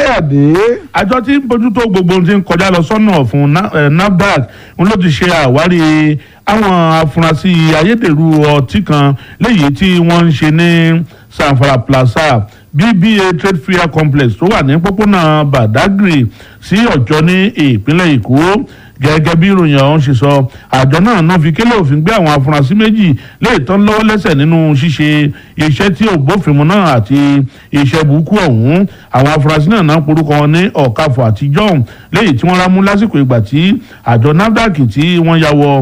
káyọ̀dé. àjọ tí ń bójútó gbogbo ohun tí ń kọjá lọ sọ́nà fún Na- eh, nafdac ń ló ti ṣe àwárí àwọn afurasí ayédèrú ọtí kan léyìí tí wọ́n ń ṣe ní sanfara plaza bba trade fair complex tó wà ní pópónà badagry sí ọjọ́ ní ìpínlẹ̀ èkó gẹ́gẹ́ bí ìròyìn ọ̀hún ṣe sọ àjọ náà náà fi kélé òfin gbé àwọn afurasí méjì lè tán lọ́wọ́ lẹ́sẹ̀ nínú ṣíṣe iṣẹ́ tí ò bófin mu náà àti iṣẹ́ burúkú ọ̀hún àwọn afurasí náà náà porúkọ wọn ní ọ̀kafọ̀ àti john léyìí tí wọ́n rámú lásìkò ìgbà tí àjọ nafdac tí wọ́n ya wọ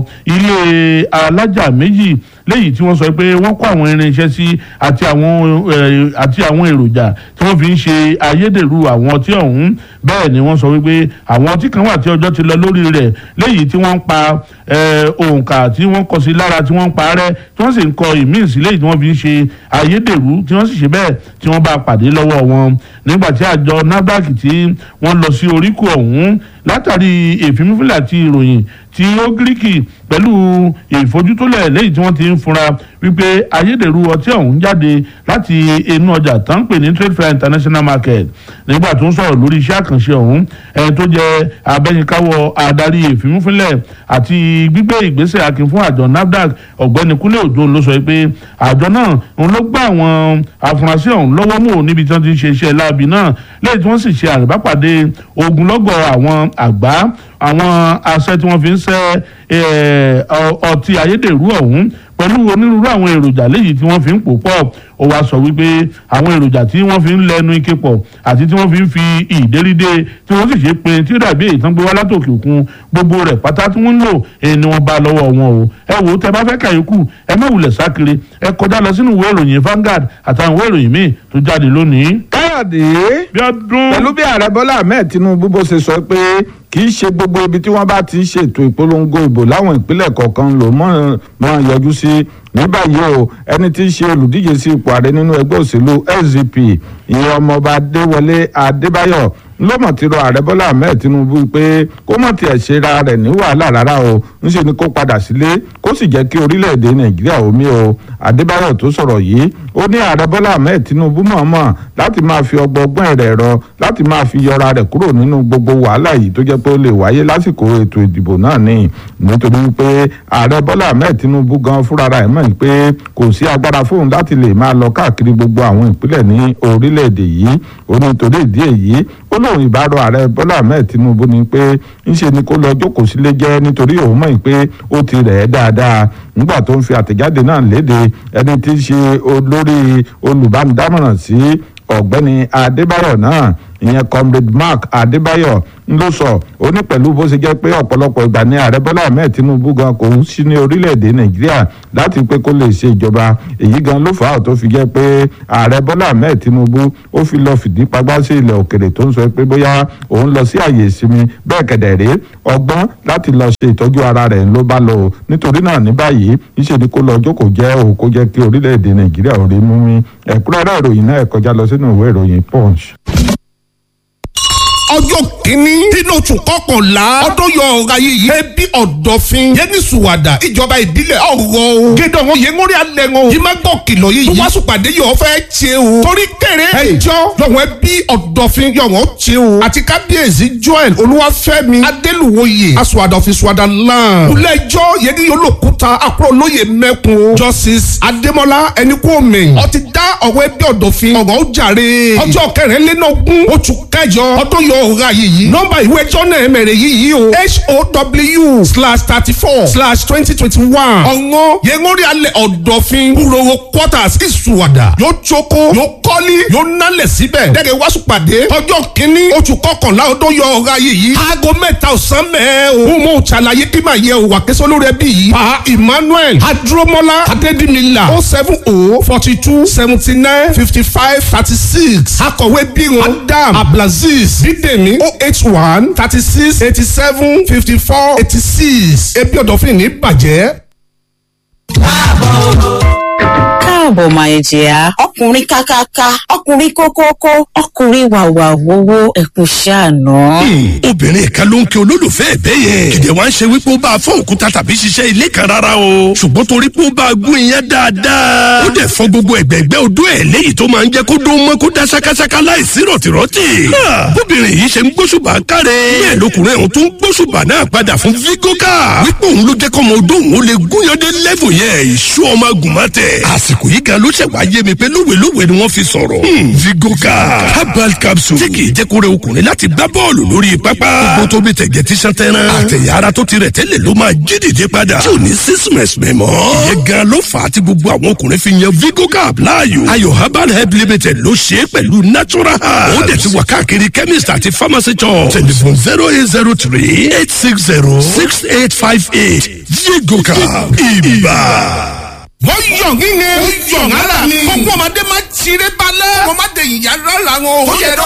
ilé alájà méjì léyìí tí wọ́n sọ pé wọ́n kó àwọn irinṣẹ́ sí àti àwọn eh, àti àwọn èròjà tí wọ́n fi ń ṣe ayédèrú àwọn ọtí ọ̀hún bẹ́ẹ̀ ni wọ́n sọ wípé àwọn ọtí kan wà tí ọjọ́ ti lọ lórí rẹ̀ léyìí tí wọ́n ń pa eh, òǹkà tí wọ́n kọ sí lára tí wọ́n ń parẹ́ tí wọ́n sì ń kọ ìmíì sí léyìí tí wọ́n fi ń ṣe ayédèrú tí wọ́n sì ṣe bẹ́ẹ̀ tí wọ́n bá pàdé lọ́wọ́ wọn nígbà tí àjọ nafdac tí wọ́n lọ sí oríkò ọ̀hún látàrí èfínmífìlà àti ìròyìn tí ó gíríkì pẹ̀lú ìfojútólẹ̀ lẹ́yìn tí wọ́n ti ń fura wípé ayédèrú ọtí ọ̀hún jáde láti inú ọjà tó ń pè ní trade fair international market nígbà tó ń sọ̀rọ̀ lórí iṣẹ́ àkànṣe ọ̀hún ẹni tó jẹ́ abẹ́yìnkáwọ́ adarí ìfimúfínlẹ̀ àti gbígbé ìgbésẹ̀ akin fún àjọ nafdac ọ̀gbẹ́ni kúnlé òjò ló sọ pé àjọ náà òun ló gbá àwọn afurasí ọ̀hún lọ́wọ́ mú níbi tí wọ́n ti ń ṣe iṣẹ́ láabi náà lẹ́yìn tí wọ́n sì ṣe àrèbápàdé ogunlọ́gọ̀ àwọn àgbá àwọn aṣẹ tí wọ́n fi ń ṣẹ́ eh, ọ- ọtí ayédèrú ọ̀hún pẹ̀lú onírúurú àwọn èròjà léyìí tí wọ́n fi ń pò pọ̀ ó wáá sọ wípé àwọn èròjà tí wọ́n fi ń lẹ́nu ike pọ̀ àti tí wọ́n fi ń fi ìdérídé tí wọ́n sì ṣe pé tí ó dàbí èyí tán gbé wá látòkè òkun gbogbo rẹ̀ pátá tí wọ́n ń lò èyí ni wọ́n bá lọ́wọ́ wọn o ẹ wò ó tẹ bá fẹ́ kàyékù ẹ má wulẹ̀ sákiri ẹ kọjá lọ sínú ìwé ìròyìn Vanguard àtàwọn ìwé ìròyìn míì tó jáde lónìí. káyọ̀dé. bí ọdún pẹ̀lú bí ààrẹ bọ́lá ahmed tinubu bó ṣe sọ pé kì í ṣe gbogbo ibi tí wọ́n bá ti ṣètò ìpolongo ìbò láwọn ìpínlẹ̀ kọ̀ọ̀kan ló mọ̀ mọ̀ yọjú sí ní báyìí o ẹni tí í ṣe olùdíje sí ipò ààrẹ nínú ẹgbẹ́ òṣèlú sdp ìyẹn ọmọọba adéwọlé adébáyọ̀ ló mọ̀ ti rọ ààrẹ bọ́lá ahmed tinubu pé kó mọ̀ tiẹ̀ ṣe ra rẹ̀ ní wàhálà rárá o ńṣe ni kó padà sílé kó sì jẹ́ kí orílẹ̀-èdè nàìjíríà omi o adébáyọ̀ tó sọ̀rọ̀ yìí ó ní ààrẹ bọ́lá ahmed tinubu mọ̀ọ́mọ̀ láti máa fi ọgbọ́gbọ́n rẹ̀ rọ láti máa fi yọra rẹ̀ kúrò nínú gbogbo wàhálà yìí tó jẹ́ pé ó lè wáyé lásìkò ètò ìdìbò náà ni nítorí pé ààrẹ bọ́lá ahmed tinubu gan fúnra rẹ̀ mọ̀ pé kò sí agbára fóun láti lè máa lọ káàkiri gbogbo àwọn ìpínlẹ̀ ní orílẹ̀-èdè yìí ó ní torí ìdí èyí ó lóun ìbárò ààrẹ bọ́lá ahmed tinubu ni pé ńṣe ni kó lọ jókòó sílé jẹ́ nítorí òun mọ̀ pé ó ti rẹ̀ ẹ́ dáadáa nígbà tó ń fi àtẹ̀jáde náà léde ẹni tí í ṣe olórí olùbánidámọ̀ràn sí ọ̀gbẹ́ni adébáyọ̀ náà ìyẹn comrade mark adébáyọ̀ ń ló sọ ó ní pẹ̀lú bó ṣe jẹ́ pé ọ̀pọ̀lọpọ̀ ìgbà ní ààrẹ bọ́lá ahmed tinubu gan kò ń sí ní orílẹ̀-èdè nàìjíríà láti pé kó lè ṣe ìjọba èyí gan ló fà á tó fi jẹ́ pé ààrẹ bọ́lá ahmed tinubu ó fi lọ fìdí pagbá sí ilẹ̀ òkèrè tó ń sọ pé bóyá òun lọ sí àyè ìsinmi bẹ́ẹ̀ kẹ̀dẹ̀ rèé ọgbọ́n láti lọ ṣe ìtọ́jú ara rẹ̀ ló bá lọ o nítorí náà ní báyìí níṣẹ́ ni kó lọ jókòó jẹ́ o kó jẹ́ kí orílẹ̀-èdè nàìjíríà ò rí mú mi ẹ̀kúnrẹ́rẹ́ ìròyìn náà ẹ̀ kọjá lọ sínú ìwé ìròyìn punch ọjọ́ kìíní nínú oṣù kọkànlá ọdún yọ ọ̀rọ̀ ayé yìí ẹbí ọ̀dọ̀fin yẹni sùwàdà ìjọba ìbílẹ̀ ọ̀rọ̀ o gédé wọn yẹn ngórí alẹ́ wọn yìí má gbọ́ kìlọ̀ yìí wọ́n sùpàdé yọ̀ fẹ́ ṣe o torí kéré ẹjọ́ yọ̀wọ̀n ẹbí ọ̀dọ̀fin yọ̀wọ̀n ṣe o àti kábíyèsí joel olúwàfẹ́mi adélùwòye asùwàdọ̀fin sùwàdà lan ilé-ẹjọ́ yẹni olókùúta àkúrò lóye mẹ́kun justice adémọlá ẹnikúnmi ó ti dá ọ̀rọ̀ ẹbí ọ̀dọ̀fin ọ̀rọ̀ ó jàre ọjọ́ kẹrìnlélógún oṣù kẹjọ ọdún yọ ọ̀rọ̀ ayé yìí nọ́mbà ìwé jọ́nà ẹ̀mẹ̀rẹ̀ yìí o how slash thirty four slash twenty twenty one ọ̀ngọ́ yẹngórí alẹ́ ọ̀dọ̀fin kúròwò quarters ìsùwàdà yóò jókòó yóò kọ́lí yóò nálẹ̀ síbẹ̀ dẹ́gẹ̀ wáṣù pàdé ọjọ́ kínní oṣù kọkànlá ọdún yọ ọ̀rọ̀ ayé yìí aago mẹ́ta ọ̀sán mẹ́ẹ̀ o mo ṣàlàyé kí màá yẹ òwà kẹsàn lórí ẹbí yìí pa emmanuel adúrómọlá adédìmílà o seven o forty two seventy nine fifty five thirty six akọ̀wé bírun adam abdulaziz bídèmí o eight one thirty six eighty seven fifty four eighty six ebi ọ̀dọ̀fin ní bàjẹ́. káàbọ̀ máa jẹ́ ọkùnrin kákáká ọkùnrin kókókó ọkùnrin wàwà wowó ẹ̀kú ṣàánú. obìnrin kan ló ń kí olólùfẹ́ ẹ̀bẹ́ yẹn kìdẹ̀ wá ń ṣe wípé ó bá a fọ́ òkúta tàbí ṣiṣẹ́ ilé kan rárá o ṣùgbọ́n torí pé ó bá a gún iyán dáadáa ó dẹ̀ fọ́ gbogbo ẹ̀gbẹ́gbẹ́ odó ẹ̀ léyìí tó máa ń jẹ́ kó dún mọ́ kó dá ṣákáṣáká láìsí rọ̀tìrọ̀tì. bóbìnrin yìí ṣe ń gbóṣùbà káre bẹ́ẹ̀ lọkùnrin ọ̀hún tó ń gbóṣùbà náà padà fún vigoka wípé òun ló jẹ́ kọ́mọ odó òun ó lè gúnyandé lẹ́fù yẹn ìṣú ọmọ agùnmọ́tẹ̀ àsìkò yìí gan ló ṣẹ̀ wá yé mi pé lówelówe ni wọ́n fi sọ̀rọ̀ vigoka herbal capsule tí kì í jẹ́ kó rẹ ọkùnrin láti gbá bọ́ọ̀lù lórí pápá gbogbo tó bí tẹ̀gẹ̀ tí sàn tẹ́ran àtẹ̀yà ara tó ti rẹ̀ tẹ́lẹ̀ ló máa jí dìde padà tí ò ní sísìmẹ̀sì mẹ́mọ́ ìyẹn gan ló fà á tí gbogbo àwọn ọkùnrin fi yan vigoka láàyò ayò herbal help limited ló ṣe é pẹ̀lú natural herbs ó dẹ̀ ti wà káàkiri chemist àti pharmacy shop telephone zero eight zero three eight six zero six eight five eight vigoka ibà wọ́n yọ̀ nínú wọ́n yọ̀ nálà ni. gbogbo ọmọdé máa ń tiré balẹ̀. wọ́n máa dé ìyá rárá wọn. ó yẹ dọ́